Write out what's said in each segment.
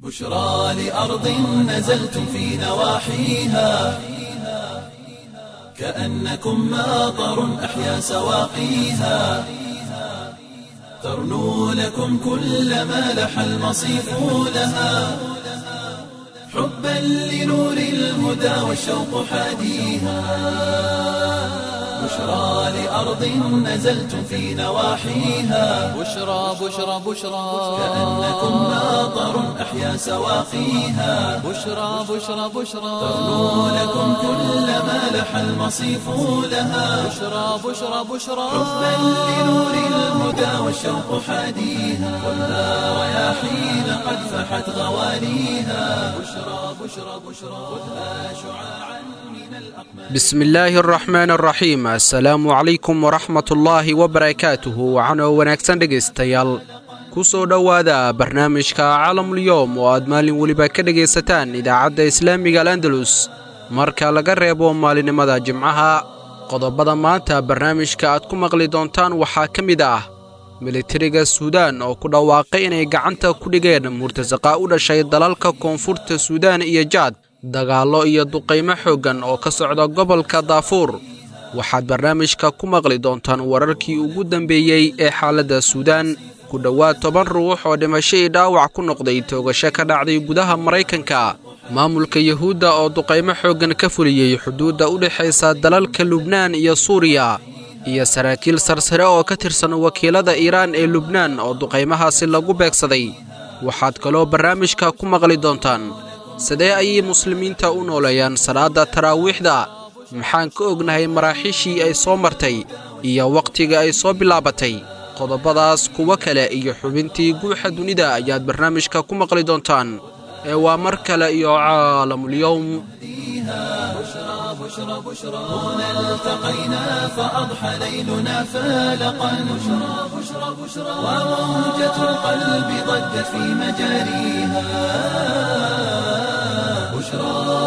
بشرى لأرض نزلتم في نواحيها كأنكم ماطر أحيا سواقيها ترنو لكم كل ما لح المصيف لها حبا لنور الهدى والشوق حاديها بشرى لأرض نزلتم في نواحيها بشرى بشرى بشرى كأنكم ماطر أحيا سواقيها بشرى بشرى بشرى ترنو لكم كل ما لح المصيف لها بشرى بشرى بشرى حبا لنور الهدى والشوق حاديها والنار رياحين قد فحت غواليها بشرى بشرى بشرى خذها شعاعا من الأقمار بسم illaahi araxmaan araxiim assalaamu calaykum waraxmatullaahi wabarakaatuhu waxaanoo wanaagsan dhegaystayaal ku soo dhowaada barnaamijka caalamulyoom oo aad maalin weliba ka dhegaysataan idaacadda islaamiga al'andalus marka laga reebo maalinimada jimcaha qodobada maanta barnaamijka aad ku maqli doontaan waxaa ka mid ah militariga suudaan oo ku dhawaaqay inay gacanta ku dhigeen murtasaqa u dhashay dalalka koonfurta suudaan iyo jaad dagaallo iyo duqaymo xooggan oo ka socda gobolka daafuur waxaad barnaamijka ku maqli doontaan wararkii ugu dambeeyey ee xaaladda suudaan ku dhowaad toban ruux oo dhimasho io dhaawac ku noqday toogasho ka dhacday gudaha maraykanka maamulka yuhuudda oo duqaymo xooggan ka fuliyey xuduudda u dhexaysa dalalka lubnaan iyo suuriya iyo saraakiil sarsare oo ka tirsan wakiilada iiraan ee lubnaan oo duqaymahaasi lagu beegsaday waxaad kaloo barnaamijka ku maqli doontaan sidee ayay muslimiinta u nooleeyaan salaadda taraawiixda maxaan ka ognahay maraaxiishii ay soo martay iyo wakhtiga ay soo bilaabatay qodobadaas kuwo kale iyo xubintii guuxa dunida ayaad barnaamijka ku maqli doontaan ee waa mar kale iyo caalamulyowm هنا التقينا فأضحى ليلنا فالقا بشرى بشرى بشرى وموجة القلب ضجت في مجاريها بشرى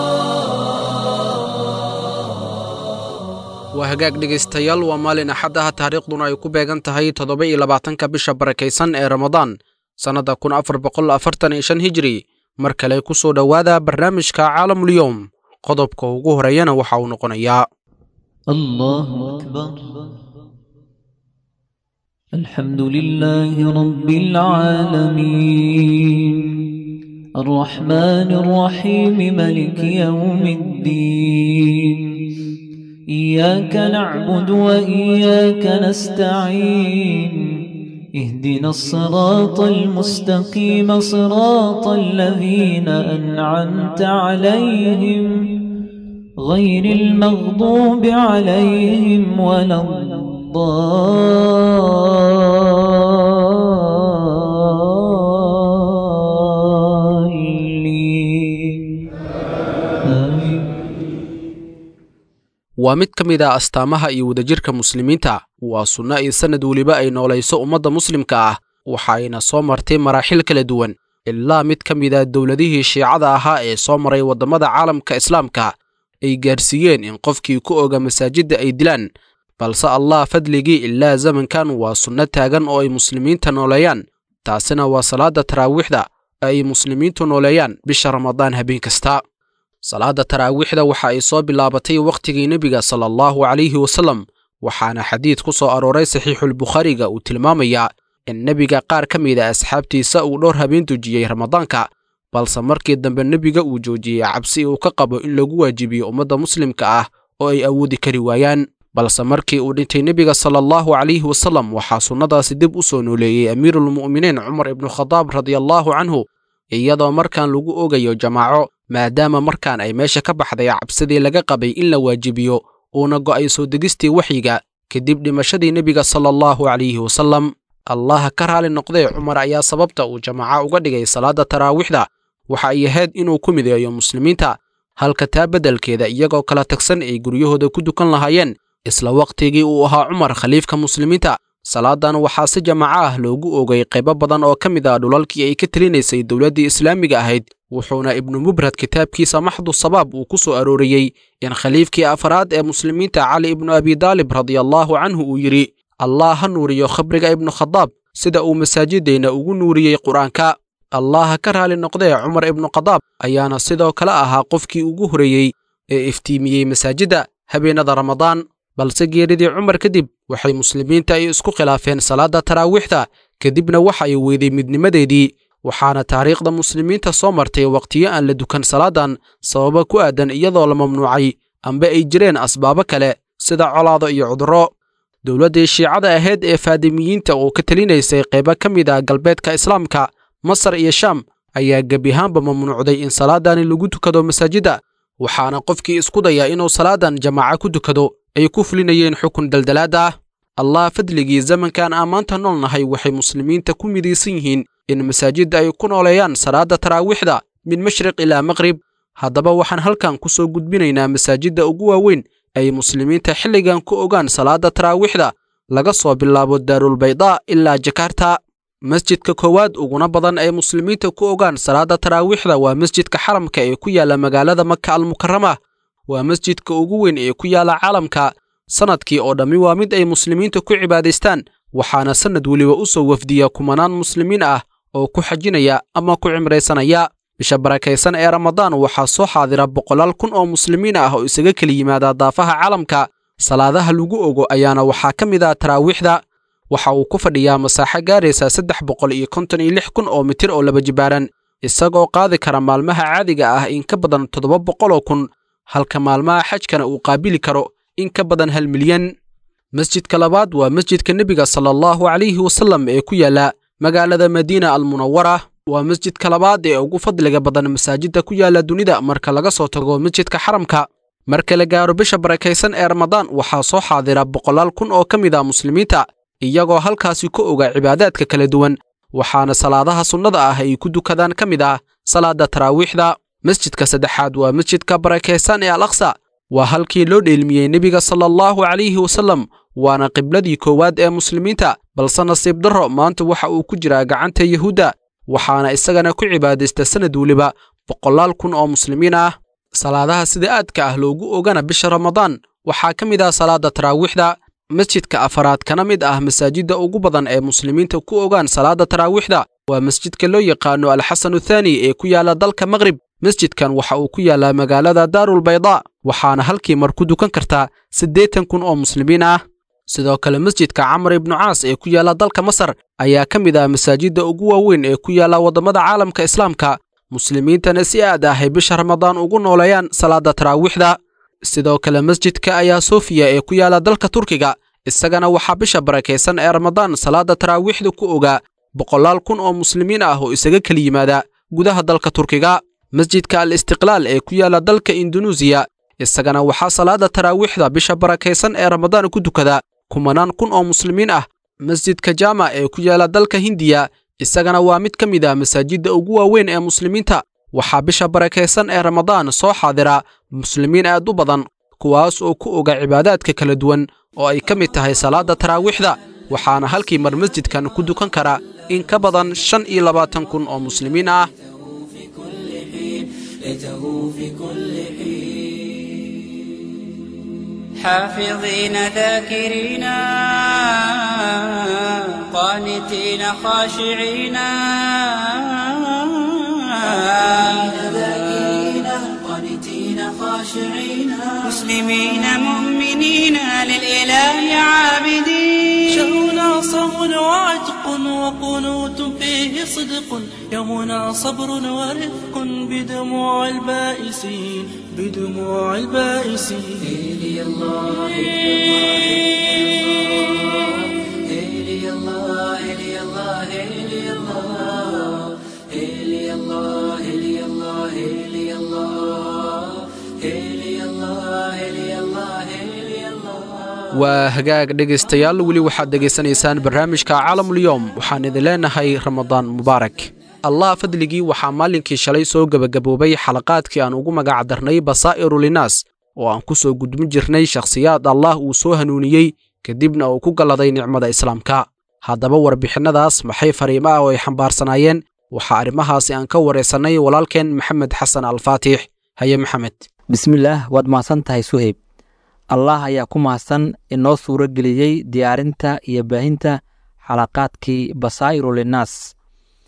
waa hagaag dhegaystayaal waa maalin axaddaha taariikhduna ay ku beegan tahay toddoba iyo labaatanka bisha barakaysan ee ramadaan sannadda kun afar boqol afartan iyo shan hijri mar kale ku soo dhowaada barnaamijka caalamulyoom qodobka ugu horeeyana waxa uu noqonayaa الله أكبر الحمد لله رب العالمين الرحمن الرحيم ملك يوم الدين إياك نعبد وإياك نستعين اهدنا الصراط المستقيم صراط الذين أنعمت عليهم غير المغضوب عليهم ولا الضالين آمين waa mid ka mid ah astaamaha iyo wadajirka muslimiinta waa sunno iyo sannad weliba ay noolayso ummadda muslimka ah waxa ayna soo martay maraaxil kala duwan ilaa mid ka mid ah dowladihii shiicada ahaa ee soo maray waddamada caalamka islaamka ay gaarsiiyeen in qofkii ku oga masaajidda ay dilaan balse allah fadligii ilaa zamankan waa sunno taagan oo ay muslimiinta nooleeyaan taasina waa salaadda taraawiixda ee ay muslimiintu nooleeyaan bisha ramadaan habeen kasta salaadda taraawiixda waxa ay soo bilaabatay wakhtigii nebiga sala allahu calayhi wasallam waxaana xadiid ku soo arooray saxiixulbukhaariga uu tilmaamayaa in nebiga qaar ka mid a asxaabtiisa uu dhowr habeen dujiyey ramadaanka balse markii dambe nebiga uu joojiyey cabsi uu ka qabo in lagu waajibiyo ummadda muslimka ah oo ay awoodi kari waayaan balse markii uu dhintay nebiga sala allahu calayhi wasallam waxaa sunnadaasi dib u soo nooleeyey amiiruulmu'miniin cumar ibnukhadaab radiallaahu canhu iyadoo markaan lagu ogayo jamaaco maadaama markaan ay meesha ka baxday cabsidii laga qabay in la waajibiyo uuna go'ay soo degistii waxyiga kadib dhimashadii nebiga sala allahu calayhi wasallam allaha ka raali noqdee cumar ayaa sababta uu jamaaco uga dhigay salaadda taraawiixda waxa ay ahayd inuu ku mideeyo muslimiinta halka taa beddelkeeda iyagoo kala tagsan ay guryahooda ku dukan lahaayeen isla wakhtigii uu ahaa cumar khaliifka muslimiinta salaadan waxaa si jamaaco ah loogu ogay qaybo badan oo ka mid ah dhulalkii ay ka telinaysay dowladdii islaamiga ahayd wuxuuna ibnu mubrad kitaabkiisa maxdu sabaab uu ku soo arooriyey in khaliifkii afraad ee muslimiinta cali ibnu abidaalib radiallaahu canhu uu yidhi allah ha nuuriyo khabriga ibnu khadaab sida uu masaajideenna ugu nuuriyey qur-aanka allaha ka raali noqdee cumar ibnu khadaab ayaana sidoo kale ahaa qofkii ugu horreeyey ee iftiimiyey masaajidda habeennada ramadaan balse geeridii cumar kadib waxay muslimiinta ay isku khilaafeen salaadda taraawiixda kadibna waxa ay weyday midnimadeedii waxaana taariikhda muslimiinta soo martay wakhtiyo aan la dukan salaadan sababa ku aadan iyadoo la mamnuucay amba ay jireen asbaabo kale sida colaado iyo cudurro dowladdii shiicada ahayd ee faadimiyiinta oo ka telinaysay qaybo ka mid ah galbeedka islaamka masar iyo shaam ayaa gebi ahaanba mamnuucday in salaadani lagu tukado masaajidda waxaana qofkii isku daya inuu salaadan jamaaco ku tukado ay ku fulinayeen xukun daldalaad ah allah fadligii zamankan aan maanta nool nahay waxay muslimiinta ku midaysan yihiin in masaajidda ay ku nooleeyaan salaadda taraawiixda min mashriq ilaa maqrib haddaba waxaan halkan ku soo gudbinaynaa masaajidda ugu waaweyn ay muslimiinta xilligan ku ogaan salaadda taraawiixda laga soo bilaabo daarulbaydaa ilaa jakarta masjidka koowaad uguna badan ay muslimiinta ku ogaan salaadda taraawiixda waa masjidka xaramka ee ku yaalla magaalada maka almukarama waa masjidka ugu weyn ee ku yaalla caalamka sannadkii oo dhammi waa mid ay muslimiinta ku cibaadaystaan waxaana sannad weliba u soo wafdiya kumanaan muslimiin ah oo ku xajinaya ama ku cimraysanaya bisha barakaysan ee ramadaan waxaa soo xaadira boqolaal kun oo muslimiin ah oo isaga kala yimaada daafaha caalamka salaadaha lagu ogo ayaana waxaa ka mid ah taraawiixda waxa uu ku fadhiyaa masaaxo gaaraysa saddex boqol iyo konton iyo lix kun oo mitir oo laba jibaaran isagoo qaadi kara maalmaha caadiga ah in ka badan toddoba boqoloo kun halka maalmaha xajkana uu qaabili karo in ka badan hal milyan masjidka labaad waa masjidka nebiga sala allahu calayhi wasallam ee ku yaalla magaalada madiina almunawara waa masjidka labaad ee ugu fadliga badan masaajidda ku yaalla dunida marka laga soo tago masjidka xaramka marka la gaaro bisha barakaysan ee ramadaan waxaa soo xaadira boqolaal kun oo ka mid ah muslimiinta iyagoo halkaasi ku oga cibaadaadka kala duwan waxaana salaadaha sunnada ah ay ku dukadaan ka mid ah salaadda taraawiixda masjidka saddexaad waa masjidka barakaysan ee al aqsa waa halkii loo dheelmiyey nebiga sala allahu calayhi wasallam waana qibladii koowaad ee muslimiinta balse nasiib darro maanta waxa uu ku jiraa gacanta yahuudda waxaana isagana ku cibaadaysta sannad weliba boqolaal kun oo muslimiin ah salaadaha sida aadka ah loogu ogana bisha ramadaan waxaa ka mid ah salaadda taraawiixda masjidka afaraad kana mid ah masaajidda ugu badan ee muslimiinta ku ogaan salaadda taraawiixda waa masjidka loo yaqaano alxasanu thaani ee ku yaalla dalka maqrib masjidkan waxa uu ku yaallaa magaalada daarulbaydaa waxaana halkii mar ku dukan kartaa siddeetan kun oo muslimiin ah sidoo kale masjidka camar ibnu caas ee ku yaalla dalka masar ayaa ka mid ah masaajidda ugu waaweyn ee ku yaalla waddamada caalamka islaamka muslimiintana si aad ah ay bisha ramadaan ugu nooleeyaan salaadda taraawiixda sidoo kale masjidka ayaa sofiya ee ku yaalla dalka turkiga isagana waxaa bisha barakaysan ee ramadaan salaadda taraawiixda ku ogaa boqolaal kun oo muslimiin ah oo isaga kala yimaada gudaha dalka turkiga masjidka al istiqlaal ee ku yaalla dalka indunuusiya isagana waxaa salaadda taraawiixda bisha barakaysan ee ramadaan ku dukada kumanaan kun oo muslimiin ah masjidka jaama ee ku yaalla dalka hindiya isagana waa mid ka mid ah masaajidda ugu waaweyn ee muslimiinta waxaa bisha barakaysan ee ramadaan soo xaadira muslimiin aad u badan kuwaas oo ku oga cibaadaadka kala duwan oo ay ka mid tahay salaadda taraawiixda waxaana halkii mar masjidkan ku dukan kara in ka badan shan iyo labaatan kun oo muslimiin ah ليته في كل حين حافظين ذاكرين قانتين خاشعين ذاكرين قانتين خاشعين مسلمين مؤمنين للإله عابدين شهرنا صوم وعتق وقنوت فيه صدق يومنا صبر ورفق بدموع البائسين بدموع البائسين إلي الله إلي الله إلي الله إلي الله إلي الله إلي الله إلي الله إلي الله إلي الله إلي الله waa hagaag dhegaystayaal weli waxaad dhegaysanaysaan barnaamijka caalamulyoom waxaan idin leenahay ramadaan mubaarak allah fadligii waxaa maalinkii shalay soo gebagaboobay xalaqaadkii aan ugu magac darnay basaa'iru linaas oo aan ku soo gudbin jirnay shakhsiyaad allah uu soo hanuuniyey kadibna uu ku galladay nicmada islaamka haddaba warbixinnadaas maxay fariimo ah oo ay xambaarsanaayeen waxaa arrimahaasi aan ka waraysannay walaalkeen maxamed xasan alfaatix haye maxamed bismillaah waad mahadsan tahay suheyb allah ayaa ku mahadsan inoo suuro geliyey diyaarinta iyo baahinta xalaqaadkii basaa'iru linnaas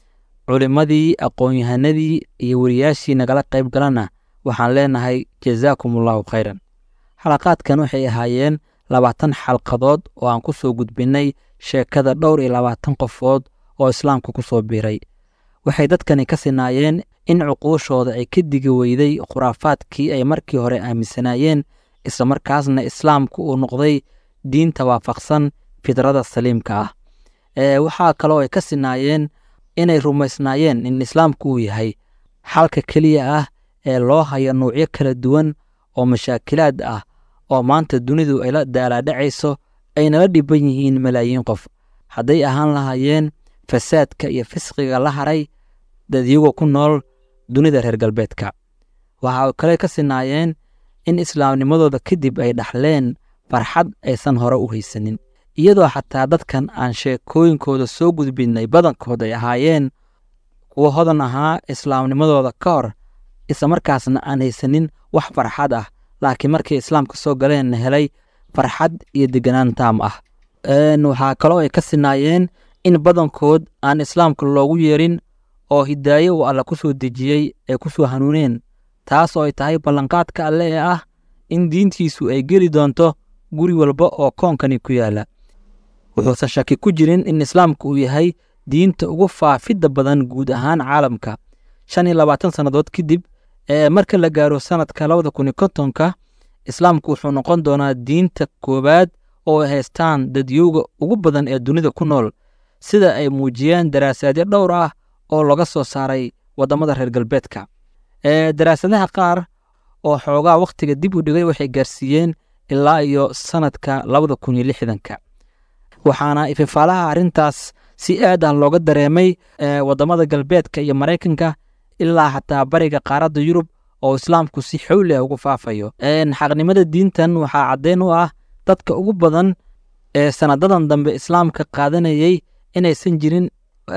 culimmadii aqoon-yahanadii iyo weriyaashii nagala qayb galana waxaan leenahay jazaakum allahu khayran xalaqaadkan waxay ahaayeen labaatan xalqadood oo aan ku soo gudbinnay sheekada dhowr iyo labaatan qofood oo islaamka ku soo biiray waxay dadkani ka sinaayeen in cuquushooda ay ka digi weyday khuraafaadkii ay markii hore aaminsanaayeen islamarkaasna islaamku uu noqday diinta waafaqsan fidrada saliimka ah ee waxaa kaloo ay ka sinaayeen inay rumaysnaayeen in islaamku uu yahay xalka keliya ah ee loo hayo nuucyo kala duwan oo mashaakilaad ah oo maanta dunidu ay la daalaadhacayso aynala dhiban yihiin malaayiin qof hadday ahaan lahaayeen fasaadka iyo fisqiga la haray dadyagoo ku nool dunida reer galbeedka waxa kale ka sinaayeen in islaamnimadooda kadib ay dhaxleen farxad aysan hore u haysanin iyadoo xataa dadkan aan sheekooyinkooda soo gudbinnay badankood ay ahaayeen kuwo hodan ahaa islaamnimadooda ka hor islamarkaasna aan haysanin wax farxad ah laakiin markay islaamka soo galeenna helay farxad iyo deganaan taam ah waxaa kaloo ay ka sinaayeen in badankood aan islaamka loogu yeerin oo hidaaye uu alla ku soo dejiyey ay ku soo hanuuneen taas oo ay tahay ballanqaadka alle ee ah in diintiisu ay geli doonto guri walba oo koonkani ku yaalla wuxuusan shaki ku jirin in islaamku uu yahay diinta ugu faafidda badan guud ahaan caalamka shan iyo labaatan sannadood kadib ee marka la gaaro sannadka labada kun iyo kontonka islaamku wuxuu noqon doonaa diinta koowaad oo ay haystaan dadyowga ugu badan ee dunida ku nool sida ay muujiyeen daraasaadyo dhowr ah oo laga soo saaray waddamada reer galbeedka daraasadaha qaar oo xoogaa wakhtiga dib u dhigay waxay gaarsiiyeen ilaa iyo sannadka labada kun iyo lixdanka waxaana ififaalaha arrintaas si aad ah looga dareemay waddamada galbeedka iyo maraykanka ilaa xataa bariga qaaradda yurub oo islaamku si xowli ah ugu faafayo xaqnimada diintan waxaa caddeyn u ah dadka ugu badan ee sanadadan dambe islaamka qaadanayay inaysan jirin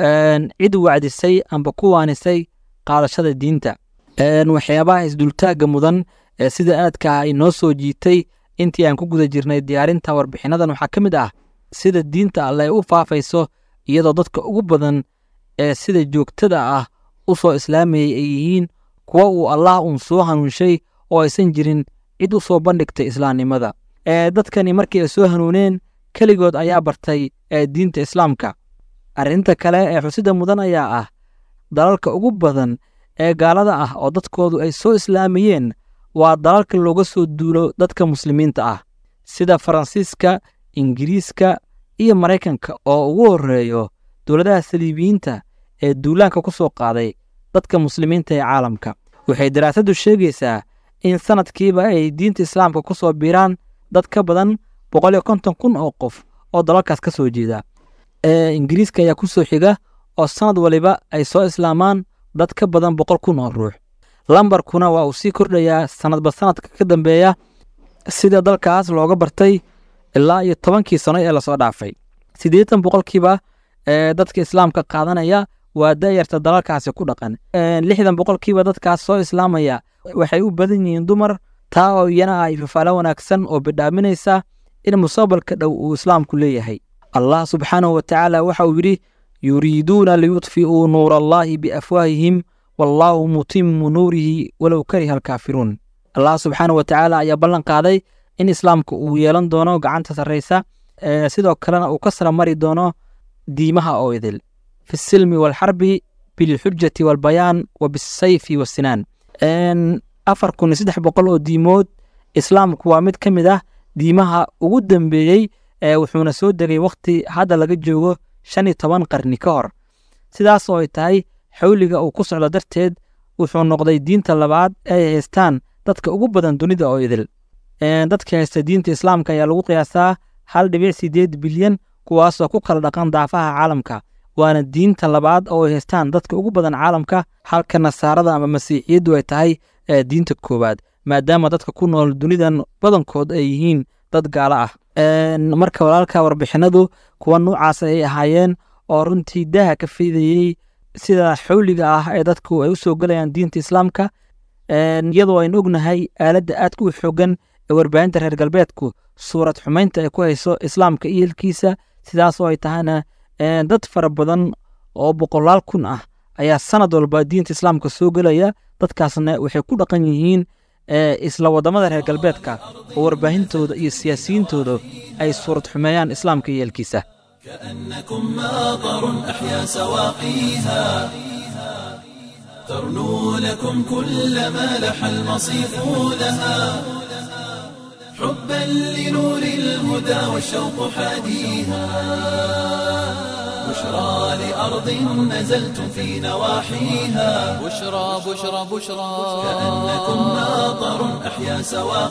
cid wacdisay amba ku waanisay qaadashada diinta waxyaabaha isdultaagga mudan ee sida aadka ah inoo soo jiitay intii aan ku guda jirnay diyaarinta warbixinadan waxaa ka mid ah sida diinta alle ay u faafayso iyadoo dadka ugu badan ee sida joogtada ah u soo islaamayay ay yihiin kuwa uu allah uun soo hanuunshay oo aysan jirin cid u soo bandhigtay islaamnimada dadkani markii ay soo hanuuneen keligood ayaa bartay diinta islaamka arrinta kale ee xusida mudan ayaa ah dalalka ugu badan ee gaalada ah oo dadkoodu ay soo islaamayeen waa dalalka looga soo duulo dadka muslimiinta ah sida faransiiska ingiriiska iyo maraykanka oo ugu horreeyo dowladaha saliibiyiinta ee duulaanka ku soo qaaday dadka muslimiinta ee caalamka waxay daraasaddu sheegaysaa in sanadkiiba ay diinta islaamka ku soo biiraan dad ka badan boqol iyo konton kun oo qof oo dalalkaas ka soo jeeda ingiriiska ayaa ku soo xiga oo sanad waliba ay soo islaamaan dad ka badan boqol kun oo ruux lambarkuna waa uu sii kordhayaa sanadba sanadka ka dambeeya sida dalkaas looga bartay ilaa iyo tobankii sano ee lasoo dhaafay siddeetan boqolkiiba ee dadka islaamka qaadanaya waa da'yarta dalalkaasi ku dhaqan lixdan boqolkiiba dadkaas soo islaamaya waxay u badan yihiin dumar taa oo iyana ah ifafaalo wanaagsan oo bidhaaminaysa in mustaqbalka dhow uu islaamku leeyahay allah subxaanahu wa tacaala waxa uu yidhi yuriiduuna liyudfi'uu nuura allaahi biafwaahihim wallaahu mutimu nuurihi walow kariha alkaafiruun allah subxaanahu wa tacaala ayaa ballan qaaday in islaamka uu yeelan doono gacanta sarraysa sidoo kalena uu ka sara mari doono diimaha oo idil fi silmi waalxarbi bilxujati waalbayaan wa bisayfi wasinaan afar kun iyo saddex boqol oo diimood islaamku waa mid ka mid ah diimaha ugu dambeeyey wuxuuna soo degay wakhti hadda laga joogo shan iyo toban qarni ka hor sidaas oo ay tahay xawliga uu ku socdo darteed wuxuu noqday diinta labaad ee ay haystaan dadka ugu badan dunida oo idil dadka haysta diinta islaamka ayaa lagu qiyaasaa hal dhibic sideed bilyan kuwaasoo ku kala dhaqan daafaha caalamka waana diinta labaad oo ay haystaan dadka ugu badan caalamka halka nasaarada ama masiixiyaddu ay tahay diinta koowaad maadaama dadka ku nool dunidan badankood ay yihiin dad gaalo ah marka walaalka warbixinadu kuwa nuucaas ay ahaayeen oo runtii daaha ka fidayey sida xawliga ah ee dadku ay u soo gelayaan diinta islaamka iyadoo aynu ognahay aaladda aadka u xoogan ee warbaahinta reer galbeedku suurad xumaynta ay ku hayso islaamka iyo hilkiisa sidaas oo ay tahayna dad fara badan oo boqolaal kun ah ayaa sanad walba diinta islaamka soo gelaya dadkaasna waxay ku dhaqan yihiin isla waddamada reer galbeedka oo warbaahintooda iyo siyaasiyiintooda ay suurad xumeeyaan islaamka iyo eelkiisa كأنكم ماطر أحيا سواقيها ترنو لكم كل ما لح المصيف لها حبا لنور الهدى والشوق حاديها بشرى لأرض نزلتم في نواحيها بشرى بشرى بشرى كأنكم ماطر أحيا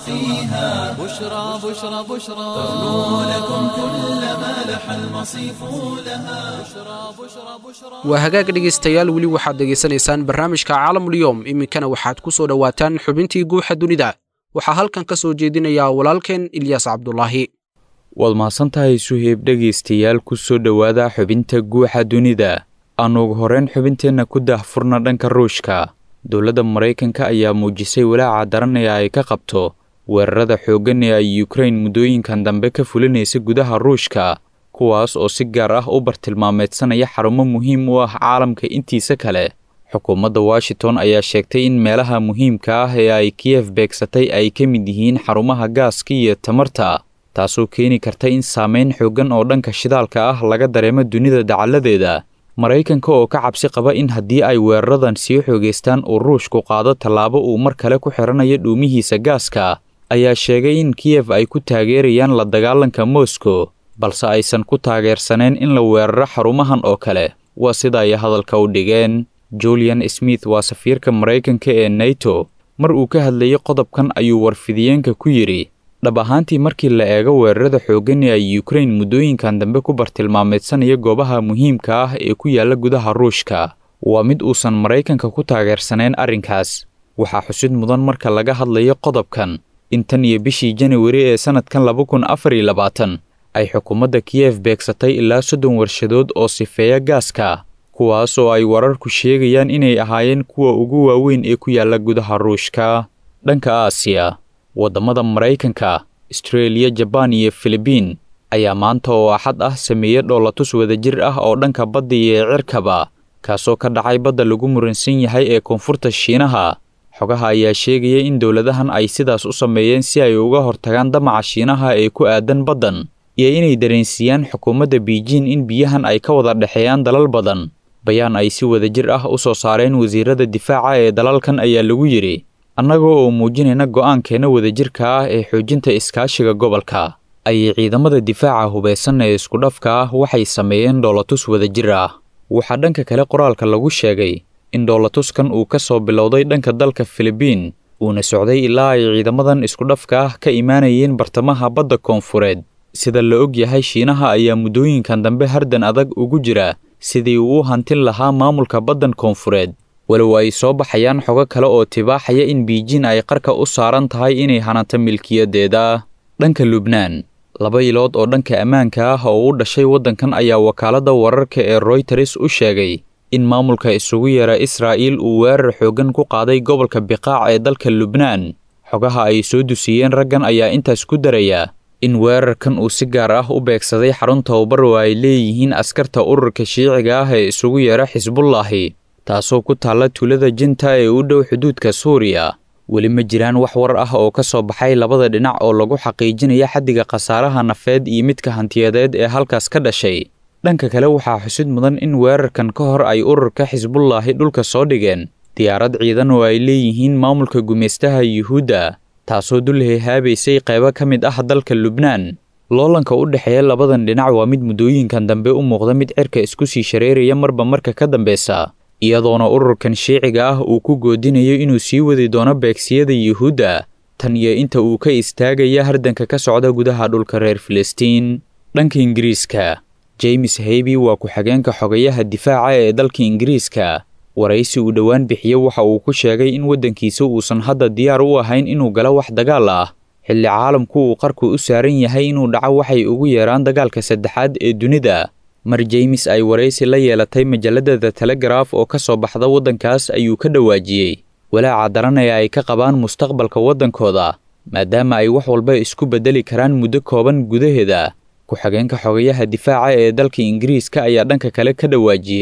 سواقيها بشرى بشرى بشرى ترنو لكم كل ما لح المصيف لها بشرى بشرى بشرى waa hagaag dhegaystayaal weli waxaad dhegaysanaysaan barnaamijka caalamulyoom iminkana waxaad ku soo dhowaataan xubintii guuxa dunida waxaa halkan ka soo jeedinayaa walaalkeen ilyaas cabdulaahi waad mahadsantahay suheyb dhegaystayaal ku soo dhowaada xubinta guuxa dunida aanu ugu horreyn xubinteenna ku daahfurna dhanka ruushka dowladda maraykanka ayaa muujisay walaaca daran ee ay ka qabto weerarada xooggan ee ay yukrain muddooyinkan dambe ka fulinaysa gudaha ruushka kuwaas oo si gaar ah u bartilmaameedsanaya xarumo muhiim u ah caalamka intiisa kale xukuumadda washington ayaa sheegtay in meelaha muhiimka ah ee ay kiyef beegsatay ay ka mid yihiin xarumaha gaaska iyo tamarta taasoo keeni karta in saameyn xooggan oo dhanka shidaalka ah laga dareemo dunida dacalladeeda maraykanka oo ka cabsi qaba in haddii ay weeraradan sii xoogaystaan uu ruushku qaado tallaabo uu mar kale ku xidhanayo dhuumihiisa gaaska ayaa sheegay in kiyef ay ku taageerayaan la dagaalanka moscow balse aysan ku taageersaneen in la weeraro xarumahan oo kale waa sida ay hadalka u dhigeen julian smith waa safiirka maraykanka ee nato mar uu ka hadlayay qodobkan ayuu warfidiyeenka ku yidhi dhab ahaantii markii la eego weerarada xooggan ee ay yukrain muddooyinkan dambe ku bartilmaameedsanaya goobaha muhiimka ah ee ku yaalla gudaha ruushka waa mid uusan maraykanka ku taageersaneen arrinkaas waxaa xusid mudan marka laga hadlayo qodobkan in tan iyo bishii janawari ee sannadkan laba kun afar iyo labaatan ay xukuumadda kiyef beegsatay ilaa soddon warshadood oo sifeeya gaaska kuwaas oo ay wararku sheegayaan inay ahaayeen kuwa ugu waaweyn ee ku yaalla gudaha ruushka dhanka aasiya waddamada maraykanka astreeliya jabaan iyo filibiin ayaa maanta oo axad ah sameeyey dhoolatus wadajir ah oo dhanka badda iyo cirkaba kaasoo ka dhacay badda lagu muransan yahay ee koonfurta shiinaha xogaha ayaa sheegaya in dowladahan ay sidaas u sameeyeen si ay uga hortagaan damaca shiinaha ee ku aadan baddan iyo inay dareensiiyaan xukuumadda biijin in biyahan ay ka wada dhexeeyaan dalal badan bayaan ay si wadajir ah u soo saareen wasiirada difaaca ee dalalkan ayaa lagu yidhi annagoo oo muujinayna go'aankeenna wadajirka ah ee xoojinta iskaashiga gobolka ayay ciidamada difaaca hubaysan ee iskudhafka ah waxay sameeyeen dhoolatus wadajir ah waxaa dhanka kale qoraalka lagu sheegay in dhoolatuskan uu ka soo bilowday dhanka dalka filibiin uuna socday ilaa ay ciidamadan iskudhafka ah ka imaanayeen bartamaha badda koonfureed sida la og yahay shiinaha ayaa muddooyinkan dambe hardan adag ugu jira sidii uu u hantin lahaa maamulka baddan koonfureed walow ay soo baxayaan xogo kale oo tibaaxaya in biijin ay qarka u saaran tahay inay hanato milkiyadeeda dhanka lubnaan laba ilood oo dhanka ammaanka ah oo u dhashay waddankan ayaa wakaaladda wararka ee royters u sheegay in maamulka isugu yeera israa'iil uu weerar xooggan ku qaaday gobolka biqaac ee dalka lubnaan xogaha ay soo dusiyeen raggan ayaa intaas ku daraya in weerarkan uu si gaar ah u beegsaday xarun tababar oo ay leeyihiin askarta ururka shiiciga ah ee isugu yeera xisbullaahi taasoo ku taalla tuulada jinta ee u dhow xuduudka suuriya weli ma jiraan wax war ah oo ka soo baxay labada dhinac oo lagu xaqiijinaya xaddiga khasaaraha nafeed iyo midka hantiyadeed ee halkaas ka dhashay dhanka kale waxaa xusid mudan in weerarkan ka hor ay ururka xisbullaahi dhulka soo dhigeen diyaarad ciidan oo ay leeyihiin maamulka gumaystaha yuhuudda taasoo dul hehaabaysay qaybo ka mid ah dalka lubnaan loolanka u dhexeeya labadan dhinac waa mid muddooyinkan dambe u muuqda mid cirka isku sii shareeraya marba marka ka dambeysa iyadoona ururkan shiiciga ah uu ku goodinayo inuu sii wadi doono beegsiyada yuhuudda tan iyo inta uu ka istaagaya hardanka ka socda gudaha dhulka reer filistiin dhanka ingiriiska james haybi waa ku-xigeenka xogayaha difaaca ee dalka ingiriiska waraysi uu dhowaan bixiye waxa uu ku sheegay in waddankiisa uusan hadda diyaar u ahayn inuu galo wax dagaal ah xilli caalamku uu qarku u saaran yahay inuu dhaco waxay ugu yeeraan dagaalka saddexaad ee dunida mar james ay waraysi la yeelatay majalladda the telegraf oo ka soo baxda waddankaas ayuu ka dhawaajiyey walaaca daran ee ay ka qabaan mustaqbalka waddankooda maadaama ay wax walba isku beddeli karaan muddo kooban gudaheeda ku-xigeenka xogayaha difaaca ee dalka ingiriiska ayaa dhanka kale ka dhawaajiyey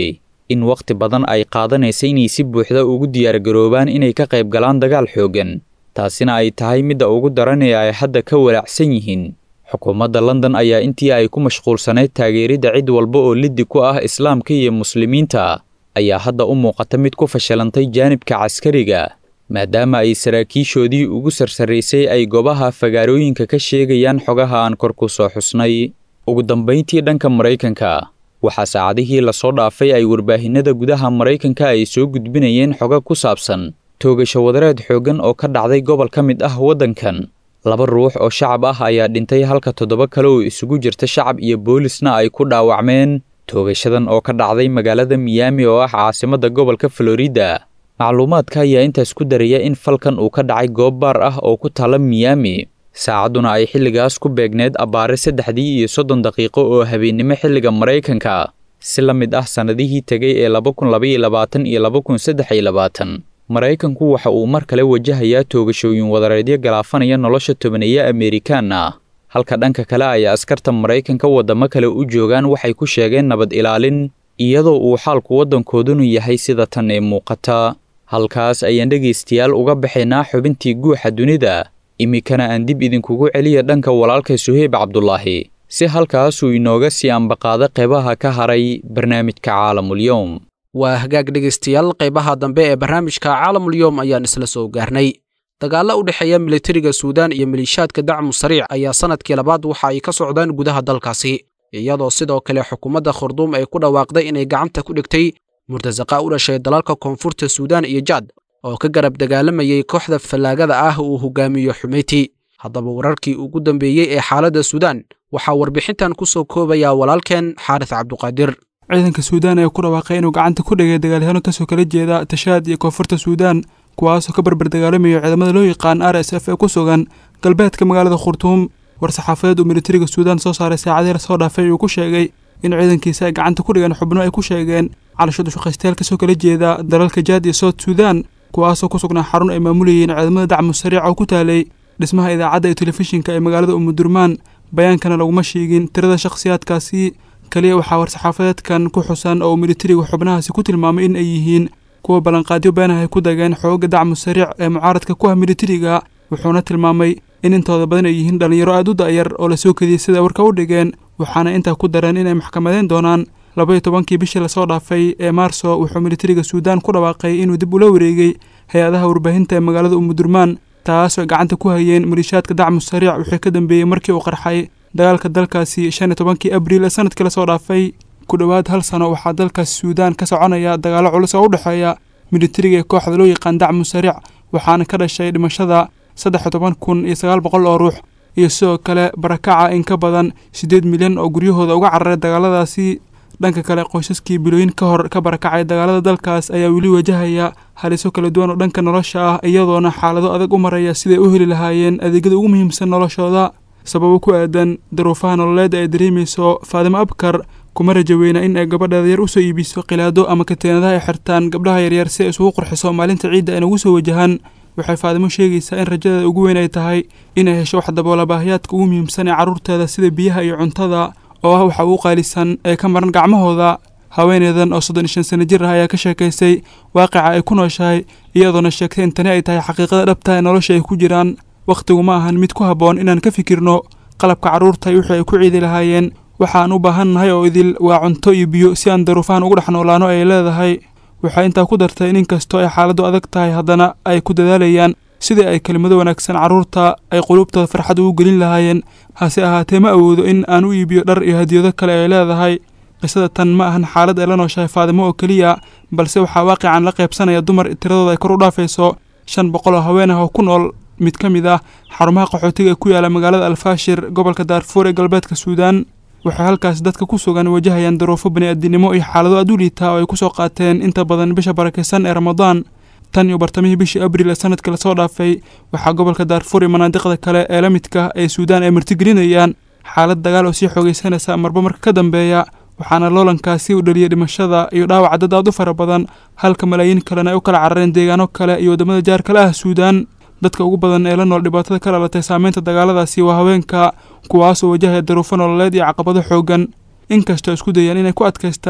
in wakhti badan ay qaadanaysa inay si buuxda ugu diyaargaroobaan inay ka qayb galaan dagaal xooggan taasina ay tahay midda ugu daran ee ay hadda ka walaacsan yihiin xukuumadda london ayaa intii ay ku mashquulsanayd taageeridda cid walba oo liddi ku ah islaamka iyo muslimiinta ayaa hadda u muuqata mid ku fashilantay jaanibka caskariga maadaama ay saraakiishoodii ugu sarsaraysay ay goobaha fagaarooyinka ka sheegayaan xogaha aan kor ku soo xusnay ugu dambayntii dhanka maraykanka waxaa saacadihii lasoo dhaafay ay warbaahinada gudaha maraykanka ay soo gudbinayeen xoga ku saabsan toogasho wadareed xooggan oo ka dhacday gobol ka mid ah waddankan laba ruux oo shacab ah ayaa dhintay halka toddoba kale oo isugu jirta shacab iyo boolisna ay ku dhaawacmeen toogashadan oo ka dhacday magaalada miyaami oo ah caasimadda gobolka florida macluumaadka ayaa intaas ku daraya in falkan uu ka dhacay goob baar ah oo ku taala miyaami saacadduna ay xilligaas ku beegneed abbaare saddexdii iyo soddon daqiiqo oo habeennimo xilliga maraykanka si la mid ah sannadihii tegay ee laba kun labaiyo labaatan iyo laba kun saddex iyo labaatan maraykanku waxa uu mar kale wajahayaa toogashooyin wadareedyo galaafanaya nolosha tobaneeye amerikaan ah halka dhanka kale ay askarta maraykanka waddamo kale u joogaan waxay ku sheegeen nabad ilaalin iyadoo uu xaalku waddankoodunu yahay sida tan ee muuqata halkaas ayaan dhegaystayaal uga baxaynaa xubintii guuxa dunida iminkana aan dib idinkugu celiya dhanka walaalka suheyb cabdulaahi si halkaasuu inooga sii ambaqaada qeybaha ka haray barnaamijka caalamulyowm waa hagaag dhegaystayaal qaybaha dambe ee barnaamijka caalamulyoom ayaan isla soo gaarnay dagaallo u dhexeeya militariga suudaan iyo maliishaadka dacmu sariic ayaa sannadkii labaad waxa ay ka socdaan gudaha dalkaasi iyadoo sidoo kale xukuumadda khurduum ay ku dhawaaqday inay gacanta ku dhigtay murtasaqa u dhashay dalalka koonfurta suudaan iyo jaad oo ka garab dagaalamayay kooxda fallaagada ah uu hogaamiyo xumeyti haddaba wararkii ugu dambeeyey ee xaaladda suudaan waxaa warbixintan ku soo koobaya walaalkeen xaaris cabduqaadir ciidanka suudaan ee ku dhawaaqay inuu gacanta ku dhigay dagaalyahaano kasoo kala jeeda tashaad iyo koonfurta suudaan kuwaasoo ka barbar dagaalamayo ciidamada loo yaqaan r s f ee ku sugan galbeedka magaalada khurtuum war-saxaafadeed uu militariga suudaan soo saaray saacadii lasoo dhaafay uu ku sheegay in ciidankiisa ay gacanta ku dhigeen xubno ay ku sheegeen calashadu shaqaystayaal kasoo kala jeeda dalalka jaad iyo sout suudaan kuwaasoo ku sugnaa xarun ay maamulayeen ciidamada dacmu sariic oo ku taalay dhismaha idaacadda iyo telefishinka ee magaalada umudurmaan bayaankana laguma sheegin tirada shakhsiyaadkaasi kaliya waxaa war-saxaafadeedkan ku xusan oo uu militarigu xubnahaasi ku tilmaamay in ay yihiin kuwa ballanqaadyo beenah ay ku dageen xoogga dacmu sariic ee mucaaradka ku ah militariga wuxuuna tilmaamay in intooda badan ay yihiin dhallinyaro aad u da'yar oo lasoo kediyey sida warka u dhigeen waxaana intaa ku dareen inay maxkamadeen doonaan labaiyo tobankii bishii lasoo dhaafay ee maarso wuxuu militariga suudaan ku dhawaaqay inuu dib ula wareegay hay-adaha warbaahinta ee magaalada umudurmaan taasoo ay gacanta ku hayeen maliishaadka dacmu sariic wixii ka dambeeyey markii uu qarxay dagaalka dalkaasi shan iyo tobankii abriil ee sanadkii lasoo dhaafay ku dhowaad hal sano waxaa dalkaasi suudaan ka soconaya dagaallo culus oo u dhexeeya militariga ee kooxda loo yaqaan dacmu sariic waxaana ka dhashay dhimashada saddex iyo toban kun iyo sagaal boqol oo ruux iyo sidoo kale barakaca in ka badan siddeed milyan oo guryahooda uga cararay dagaaladaasi dhanka kale qoysaskii bilooyin ka hor ka barakacay dagaalada dalkaas ayaa weli wajahaya haliso kala duwan oo dhanka nolosha ah iyadoona xaalado adag u maraya siday u heli lahaayeen adeegyada ugu muhiimsan noloshooda sababo ku aadan daruufaha nololeed ay dareemayso faadimo abkar kuma rajo weyna in ay gabadheeda yar usoo iibiso khilaado ama kateenadaha ay xirtaan gabdhaha yaryar si ay isugu qurxiso maalinta ciidda ay nagu soo wajahaan waxay faadimo sheegaysaa in rajadeeda ugu weyn ay tahay inay hesho wax daboola baahiyaadka ugu muhiimsan ee carruurteeda sida biyaha iyo cuntada oo ah waxa ugu qaalisan ee ka maran gacmahooda haweeneydan oo soddon iyo shan sano jir ah ayaa ka sheekaysay waaqica ay ku nooshahay iyadoona sheegtay in tani ay tahay xaqiiqada dhabta ee nolosha ay ku jiraan wakhtigu ma ahan mid ku habboon inaan ka fikirno qalabka carruurta iyo wixii ay ku ciidi lahaayeen waxaan u baahannahay oo idil waa cunto iyo biyo si aan daruufahan ugu dhex noolaano ay leedahay waxay intaa ku dartay in inkastoo ay xaaladdu adag tahay haddana ay ku dadaalayaan sidii ay kelimado wanaagsan carruurta ay quluubtooda farxad ugu gelin lahaayeen hase ahaatee ma awoodo in aan u iibiyo dhar iyo hadiyado kale ay leedahay qisada tan ma ahan xaalad ay la nooshahay faadimo oo keliya balse waxaa waaqican la qaybsanaya dumar tiradooda ay kor u dhaafayso shan boqol oo haween ah oo ku nool mid ka mid ah xarumaha qaxootiga ee ku yaala magaalada alfaashir gobolka daarfuur ee galbeedka suudaan waxay halkaas dadka ku sugan wajahayaan daruufo bani'aadinimo iyo xaalado aad u liita oo ay ku soo qaateen inta badan bisha barakaysan ee ramadaan tan iyo bartamihii bishii abriil ee sanadkii lasoo dhaafay waxaa gobolka daarfuur iyo manaadiqda kale ee la midka ee suudaan ay martigelinayaan xaalad dagaal oo sii xoogaysanaysa marba marka ka dambeeya waxaana loolankaasi u dhaliyay dhimashada iyo dhaawaca dad aad u fara badan halka malaayiin kalena ay u kala carareen deegaano kale iyo waddamada jaar kale ah suudaan dadka ugu badan ee la nool dhibaatada ka dhalatay saameynta dagaaladaasi waa haweenka kuwaasoo wajahaya daruufo nololeed iyo caqabado xooggan inkastoo isku dayaan inay ku adkaystaan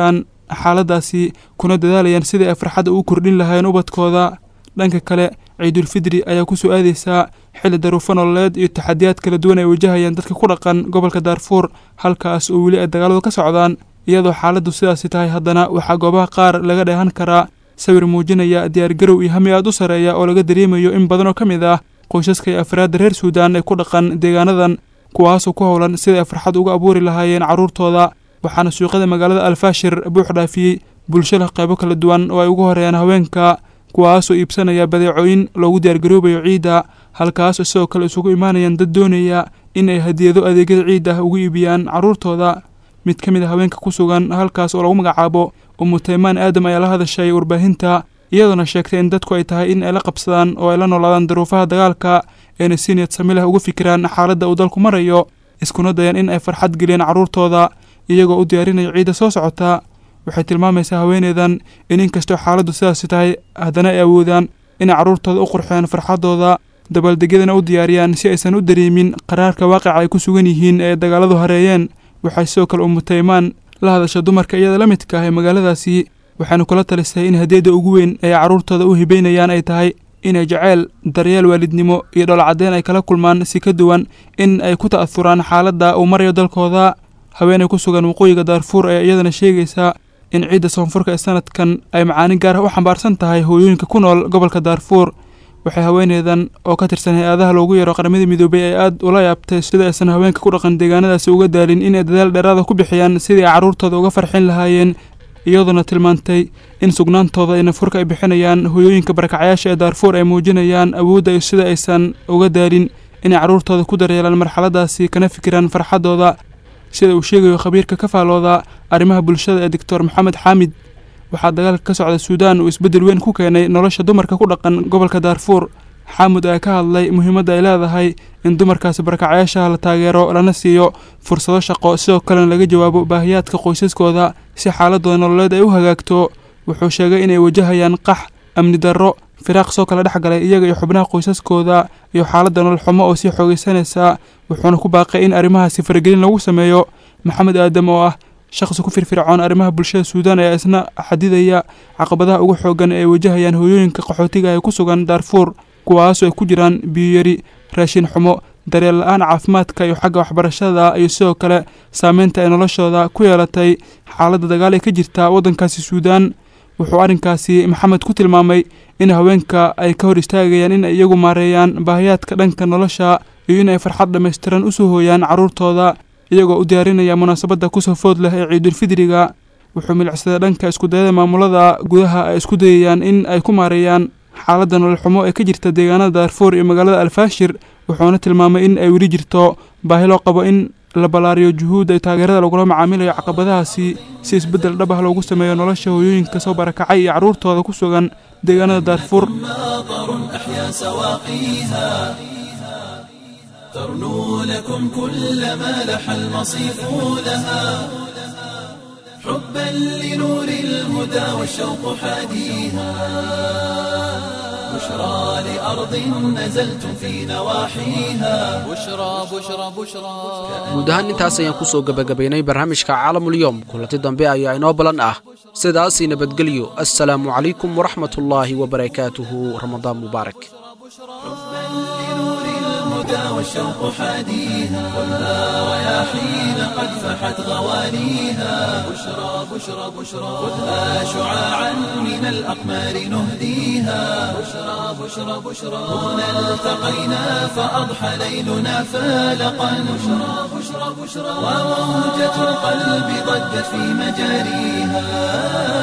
xaaladaasi kuna dadaalayaan sidii ay farxadda ugu kordhin lahaayeen ubadkooda dhanka kale ciidulfidri ayaa ku soo aadeysaa xilli daruufo nololeed iyo taxadiyaad kala duwan ay wajahayaan dadka ku dhaqan gobolka daarfuur halkaas oo weli ay dagaaladu ka socdaan iyadoo xaaladdu sidaasi tahay haddana waxaa goobaha qaar laga dheehan karaa sawir muujinaya diyaargarow iyo hami aad u sarreeya oo laga dareemayo in badan oo ka mid ah qoysaska iyo afraadda reer suudaan ee ku dhaqan deegaanadan kuwaasoo ku howlan siday ay farxad uga abuuri lahaayeen carruurtooda waxaana suuqyada magaalada alfaashir buux dhaafiyey bulshada qaybo kala duwan oo ay ugu horeeyaan haweenka kuwaasoo iibsanaya badeecooyin loogu diyaargaroobayo ciidda halkaasoo sidoo kale isugu imaanayaan dad doonaya in ay hadiyado adeegyada ciidda ah ugu iibiyaan carruurtooda mid ka mid a haweenka ku sugan halkaas oo lagu magacaabo umuteymaan aadam ayaa la hadashay warbaahinta iyadoona sheegtay in dadku ay tahay in ay la qabsadaan oo ay la noolaadaan daruufaha dagaalka eena si niyad sami leh uga fikiraan xaaladda uu dalku marayo iskuna dayaan in ay farxad geliyaan carruurtooda iyagoo u diyaarinaya ciidda soo socota waxay tilmaamaysaa haweeneydan in inkastoo xaaladdu sidaasi tahay haddana ay awoodaan inay carruurtooda u qurxiyaan farxaddooda dabaaldegyadana u diyaariyaan si aysan u dareemin qaraarka waaqica ay ku sugan yihiin ee dagaaladu hareeyeen waxay sidoo kale umuteymaan la hadasha dumarka iyada la midka ah ee magaaladaasi waxaanu kula talisay in hadiyadda ugu weyn ay carruurtooda u hibeynayaan ay tahay inay jeceyl daryeel waalidnimo iyo dholcadeen ay kala kulmaan si ka duwan in ay ku ta'asuraan xaaladda uu marayo dalkooda haweenay ku sugan waqooyiga daarfuur ayaa iyadana sheegaysa in ciidda soonfurka ee sanadkan ay macaani gaar ah u xambaarsan tahay hooyooyinka ku nool gobolka daarfuur waxay haweeneydan oo ka tirsan hay-adaha loogu yeero qaramada midoobay ay aad ula yaabtay sida aysan haweenka ku dhaqan deegaanadaasi uga daalin inay dadaal dheeraada ku bixiyaan sidii ay carruurtooda uga farxin lahaayeen iyadoona tilmaantay in sugnaantooda iyo nafurka ay bixinayaan hooyooyinka barakacayaasha ee daarfuur ay muujinayaan awoodda iyo sida aysan uga daalin inay carruurtooda ku daryeelaan marxaladaasi kana fikiraan farxaddooda sida uu sheegayo khabiirka ka faalooda arrimaha bulshada ee doctor maxamed xaamid waxaa dagaalka ka socda suudaan uu isbeddel weyn ku keenay nolosha dumarka ku dhaqan gobolka daarfuur xaamud ayaa ka hadlay muhiimadda ay leedahay in dumarkaasi barakacayaashaha la taageero lana siiyo fursado shaqo sidoo kalena laga jawaabo baahiyaadka qoysaskooda si xaaladooda nololeed ay u hagaagto wuxuu sheegay inay wajahayaan qax amni darro firaaq soo kala dhex galay iyaga iyo xubnaha qoysaskooda iyo xaaladda nolol xumo oo sii xoogaysanaysa wuxuuna ku baaqay in arrimahaasi faragelin lagu sameeyo maxamed aadam oo ah shaqsi ku firfircoon arrimaha bulshada suudaan ayaa isna xadidaya caqabadaha ugu xoogan ee ay wajahayaan hooyooyinka qaxootiga ee ku sugan daarfuur kuwaasoo ay ku jiraan biyoyari raashin xumo daryeel la-aan caafimaadka iyo xagga waxbarashada iyo sidoo kale saameynta ay noloshooda ku yeelatay xaaladda dagaal ee ka jirta waddankaasi suudaan wuxuu arrinkaasi maxamed ku tilmaamay in haweenka ay ka hor istaagayaan in ay iyagu maareeyaan baahiyaadka dhanka nolosha iyo in ay farxad dhammaystiran u soo hooyaan carruurtooda iyagoo u diyaarinaya munaasabadda kusoo food leh ee ciidulfidriga wuxuu milicsaday dhanka iskudayada maamulada gudaha ay isku dayayaan in ay ku maareeyaan xaaladda nolol xumo ee ka jirta deegaanada daarfuur iyo magaalada alfaashir wuxuuna tilmaamay in ay weli jirto baahi loo qabo in la ballaariyo juhuudda iyo taageerada lagula macaamilayo caqabadahaasi si isbeddel dhab ah loogu sameeyo nolosha hooyooyinka soo barakacay iyo carruurtooda ku sugan deegaanada daarfuur ترنو لكم كل ما لح المصيف لها حبا لنور الهدى والشوق حاديها بشرى لأرض نزلتم في نواحيها بشرى بشرى بشرى guud ahaan intaas ayaan ku soo gebagabaynay barnaamijka caalamulyoom kulanti dambe ayaa inoo balan ah sidaasii nabadgelyo assalaamu calaykum waraxmatullaahi wabarakaatuhu ramadaan mubaarak الهدى والشوق حاديها ولا رياحين قد فحت غوانيها بشرى بشرى بشرى خذها شعاعا من الأقمار نهديها بشرى بشرى بشرى هنا التقينا فأضحى ليلنا فالقا بشرى بشرى بشرى وموجة القلب ضجت في مجاريها